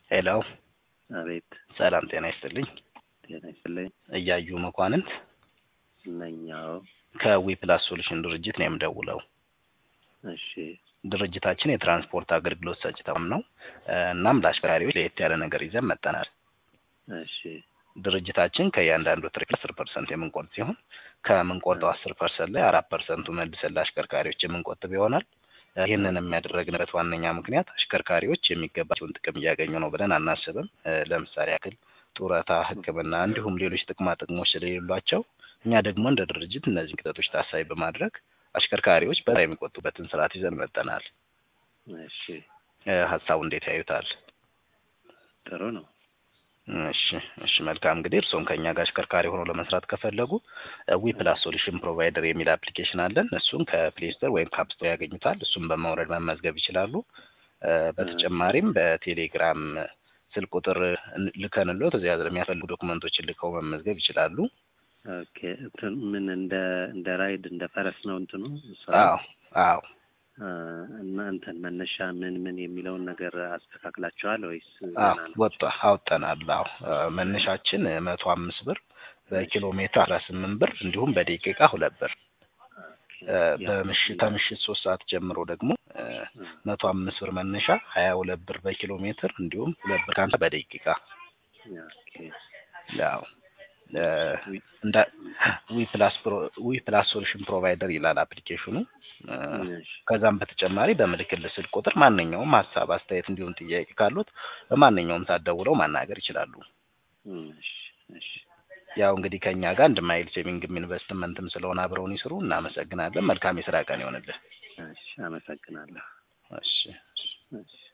ሄሎ አቤት ሰላም ጤና ይስጥልኝ። ጤና ይስጥልኝ። እያዩ መኳንንት ነኛው ከዊ ፕላስ ሶሉሽን ድርጅት ነው የምደውለው። እሺ ድርጅታችን የትራንስፖርት አገልግሎት ሰጪ ተቋም ነው። እናም ለአሽከርካሪዎች ለየት ያለ ነገር ይዘን መጠናል። እሺ ድርጅታችን ከእያንዳንዱ ትርክ አስር ፐርሰንት የምንቆርጥ ሲሆን ከምንቆርጠው አስር ፐርሰንት ላይ አራት ፐርሰንቱ መልሰን ለአሽከርካሪዎች የምንቆጥብ ይሆናል። ይህንን የሚያደረግንበት ዋነኛ ምክንያት አሽከርካሪዎች የሚገባቸውን ጥቅም እያገኙ ነው ብለን አናስብም። ለምሳሌ ያክል ጡረታ፣ ሕክምና እንዲሁም ሌሎች ጥቅማ ጥቅሞች ስለሌሏቸው እኛ ደግሞ እንደ ድርጅት እነዚህን ክተቶች ታሳቢ በማድረግ አሽከርካሪዎች በዛ የሚቆጡበትን ስርዓት ይዘን መጠናል። እሺ ሀሳቡ እንዴት ያዩታል? ጥሩ ነው። እሺ እሺ መልካም እንግዲህ እርስዎም ከእኛ ጋር አሽከርካሪ ሆኖ ለመስራት ከፈለጉ ዊ ፕላስ ሶሉሽን ፕሮቫይደር የሚል አፕሊኬሽን አለን። እሱን ከፕሌይ ስቶር ወይም ከአፕ ስቶር ያገኙታል። እሱን በማውረድ መመዝገብ ይችላሉ። በተጨማሪም በቴሌግራም ስልክ ቁጥር ልከንሎት እዚያ የሚያስፈልጉ ዶክመንቶችን ልከው መመዝገብ ይችላሉ። ኦኬ እንትን ምን እንደ እንደ ራይድ እንደ ፈረስ ነው እንትኑ አዎ አዎ እና እንትን መነሻ ምን ምን የሚለውን ነገር አስተካክላችኋል ወይስ አዎ ወጣ አውጠናል። አዎ መነሻችን መቶ አምስት ብር በኪሎ ሜትር አስራ ስምንት ብር እንዲሁም በደቂቃ ሁለት ብር በምሽት ከምሽት ሶስት ሰዓት ጀምሮ ደግሞ መቶ አምስት ብር መነሻ ሀያ ሁለት ብር በኪሎ ሜትር እንዲሁም ሁለት ብር ከሀምሳ በደቂቃ ያው እንደ ዊ ፕላስ ዊ ፕላስ ሶሉሽን ፕሮቫይደር ይላል አፕሊኬሽኑ። ከዛም በተጨማሪ በምልክል ስልክ ቁጥር ማንኛውም ሀሳብ፣ አስተያየት እንዲሁም ጥያቄ ካሉት በማንኛውም ሰዓት ደውለው ማናገር ይችላሉ። ያው እንግዲህ ከእኛ ጋር አንድ ማይል ሴቪንግም ኢንቨስትመንትም ስለሆነ አብረውን ይስሩ። እናመሰግናለን። መልካም የስራ ቀን ይሆንልን። እሺ፣ አመሰግናለሁ። እሺ። እሺ